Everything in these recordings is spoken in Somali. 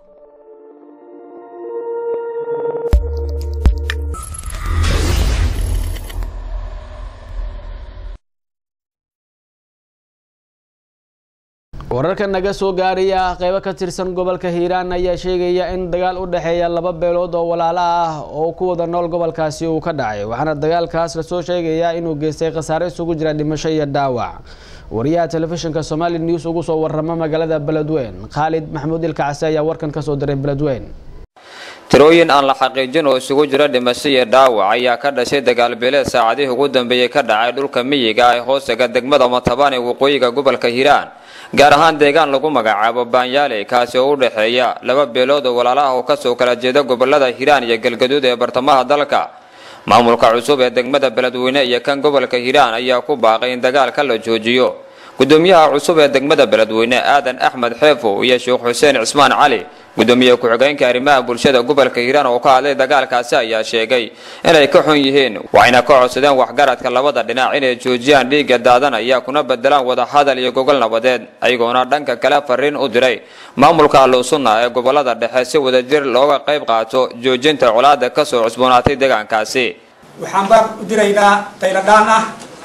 wararka naga soo gaaraya qeybo ka tirsan gobolka hiiraan ayaa sheegaya in dagaal u dhexeeya laba beelood oo walaalo ah oo ku wada nool gobolkaasi uu ka dhacay waxaana dagaalkaas lasoo sheegayaa inuu geystay khasaare isugu jira dhimasho iyo dhaawac wariyaha telefishinka somali news ugu soo warama magaalada beledweyn khaalid maxamuud ilkacase ayaa warkan kasoo diray beledweyn tirooyin aan la xaqiijin oo isugu jira dhimasho iyo dhaawac ayaa ka dhashay dagaalbeeleed saacadihii ugu dambeeyey ka dhacay dhulka miyiga ee hoostaga degmada matabaan ee waqooyiga gobolka hiiraan gaar ahaan deegaan lagu magacaabo baanyaale kaasi oo u dhexeeya laba beelood oo walaalaha oo kasoo kala jeeda gobolada hiiraan iyo galgaduud ee bartamaha dalka maamulka cusub ee degmada beledweyne iyo kan gobolka hiiraan ayaa ku baaqay in dagaalka la joojiyo gudoomiyaha cusub ee degmada beledweyne aadan axmed xeefo iyo sheekh xuseen cismaan cali gudoomiye ku-xigeenka arrimaha bulshada gobolka hiiraan oo ka hadlay dagaalkaasi ayaa sheegay inay ka xun yihiin waxayna ka codsadeen waxgaradka labada dhinac inay joojiyaan dhiigga daadanaya kuna bedelaan wadahadal iyo gogol nabadeed ayagoona dhanka kale fariin u diray maamulka ahlusunna ee gobolada dhexe si wadajir looga qayb qaato joojinta colaada kasoo cusboonaatay deegaankaasi waxaan baa u diraynaa qayladhaan ah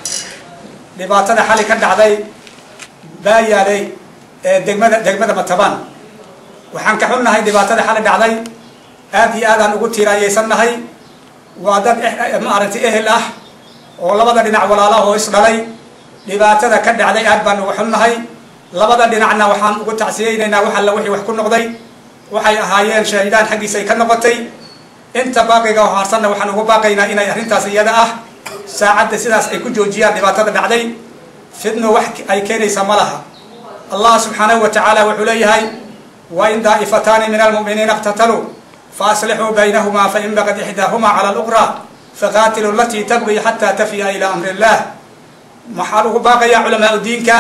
dhibaatada xali ka dhacday baayaaley ee degmada degmada matabaan waxaan ka xunnahay dhibaatada xali dhacday aad iyo aadaan ugu tiiraayeysannahay waa dad maaragtay ehel ah oo labada dhinac walaalaha oo isdhalay dhibaatada ka dhacday aad baan uga xunnahay labada dhinacna waxaan ugu tacsiyeynaynaa wax alla wixii wax ku noqday waxay ahaayeen shaahidaan xaggiisa ay ka noqotay inta baaqiga oo haarsanna waxaan ugu baaqaynaa inay arrintaas iyada ah saacadda sidaas ay ku joojiyaan dhibaatada dhacday fidno wax ay keenaysa ma laha allah subxaanahu wa tacaala wuxuu leeyahay wain daa'ifataani min almu'miniina iqtataluu faaslixuu baynahumaa fain bagad ixdaahumaa cala aluqraa faqaatiluu alatii tabqii xataa tafiya ilaa amri illah waxaan ugu baaqayaa culamaa diinka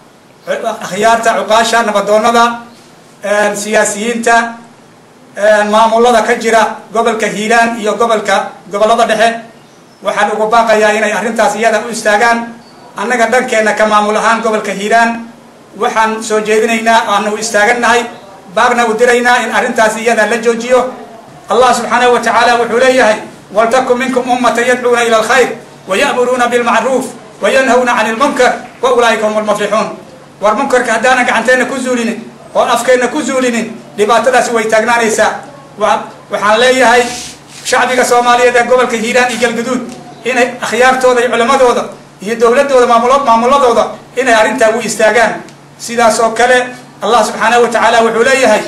akhyaarta cuqaasha nabadoonnada siyaasiyiinta maamulada ka jira gobolka hiiraan iyo gobolka gobollada dhexe waxaan ugu baaqayaa inay arrintaas iyada u istaagaan annaga dhankeenna ka maamul ahaan gobolka hiiraan waxaan soo jeedinaynaa aanu istaagannahay baaqna u diraynaa in arrintaas iyada la joojiyo allah subxaanahu wa tacaala wuxuu leeyahay waltakun minkum ummata yadcuuna ila alkhayr waya'muruuna bilmacruuf wayanhawna cani lmunkar wa ulaa'ika hum lmuflixuun war munkarka haddaanan gacanteenna ku zuulinin oon afkeenna ku zuulinin dhibaatadaasi way taagnaanaysaa waxaan leeyahay shacbiga soomaaliyeed ee gobolka hiiraan iyo galgaduud inay akhyaartooda iyo culammadooda iyo dowladooda maamul maamuladooda inay arrintaa u istaagaan sidaas oo kale allah subxaanahu wa tacaala wuxuu leeyahay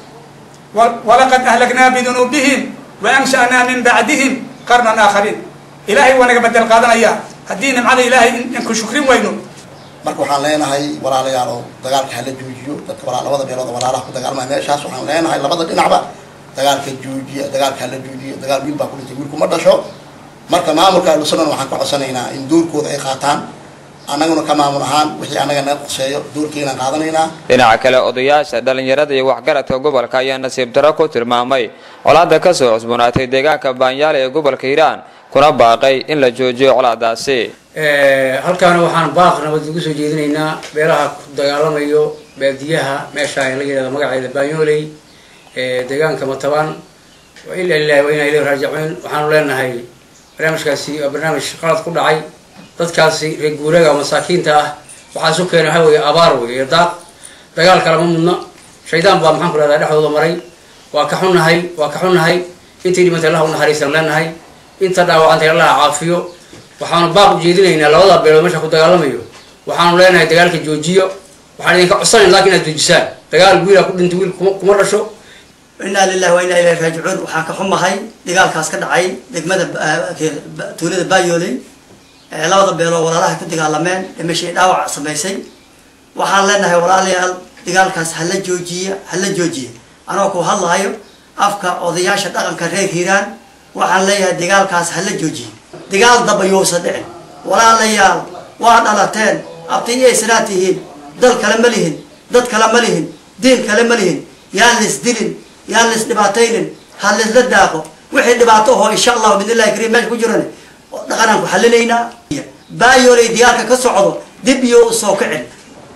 walaqad ahlagnaa bidunuubihim wa ansha'naa min bacdihim qarnan aakhariin ilaahay waa naga bedel qaadanaya haddii nimcada ilaahay inku shukrin weyno marka waxaan leenahay walaalayaal oo dagaalka hala joojiyo dadka labada beelood oo walaalaha ku dagaalmaya meeshaas waxaan leenahay labada dhinacba dagaalka joojiya dagaalka hala joojiyo dagaal wiil baa ku dhintay wiilku ma dhasho marka maamulka ahlusunnana waxaan ka codsanaynaa in doorkooda ay qaataan annaguna ka maamul ahaan wixii annaga naga qoseeyo doorkeenaan qaadanaynaa dhinaca kale odayaasha dhalinyarada iyo waxgaradka gobolka ayaa nasiib daro ku tilmaamay colaada kasoo cusboonaatay deegaanka baanyaale ee gobolka hiiraan kuna baaqay in la joojiyo colaadaasi halkaana waxaan baaq nabad ugu soo jeedinaynaa beelaha ku dagaalamayo baadiyaha meesha la yidhahdo magaceeda baanyooley deegaanka matabaan wa ila lilahi wa inaa ilayhi raajicuun waxaanu leenahay barnaamijkaasi waa barnaamij qalad ku dhacay dadkaasi reer guuraaga masaakiinta ah waxaa isu keenay waxa weeye abaar wey iyo daaq dagaal kalama mudno shaydaan baa maxaan ku rahdaa dhexdooda maray waa ka xunnahay waa ka xunnahay intii dhimantay allah u naxariisaan leenahay inta dhaawacantay allah caafiyo waxaanu baaq ujeedinaynaa labada beelood meesha ku dagaalamayo waxaanu leenahay dagaalka joojiyo waxaan idinka codsanayn lakin inaad joojisaan dagaal wiilaa ku dhintay wiil kuma dhasho inaa lilahi wa inaa ilahi raajicuun waxaan ka xumahay dagaalkaas ka dhacay degmada tuulada baayooley labada beeloo walaalaha ku dagaalameen dhimashay dhaawac samaysay waxaan leenahay walaalayaal dagaalkaas hala joojiya hala joojiya anoo ku hadlahayo afka odayaasha dhaqanka reer hiiraan waxaan leeyahay dagaalkaas hala joojiya dagaal daba yousa dhicin walaalayaal waa dhalateen abtiyaysnaa tihiin dal kale ma lihin dad kale ma lihin diin kale ma lihin yaan lis dilin yaan lis dhibaataynin ha lisla daaqo wixii dhibaato ahoo insha allahu bidnillahi kariim meesha ku jiran dhaqanaan ku xalinaynaa baayoolay diyaalka ka socdo dib iyo usoo kicin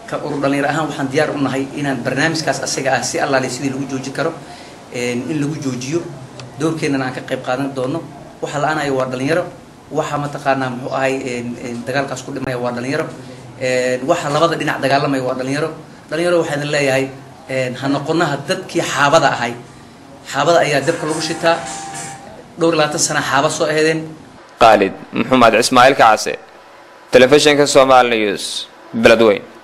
ka urur dhalinyaro ahaan waxaan diyaar u nahay inaan barnaamijkaas asaga ah si allaale sidii lagu joojin karo in lagu joojiyo doorkeennana aan ka qayb qaadan doono waxa la-aanaya waa dhalinyaro waxa mataqaanaa muxuu ahay dagaalkaas ku dhimaya waa dhalinyaro waxa labada dhinac dagaalamaya waa dhalinyaro dhalinyaro waxaan leeyahay ha noqonaha dadkii xaabada ahay xaabada ayaa dabka lagu shitaa dhowr iyo labaatan sana xaaba soo aheedeen qaalid maxamed ismaaciil kacase telefishinka somaali news beledweyn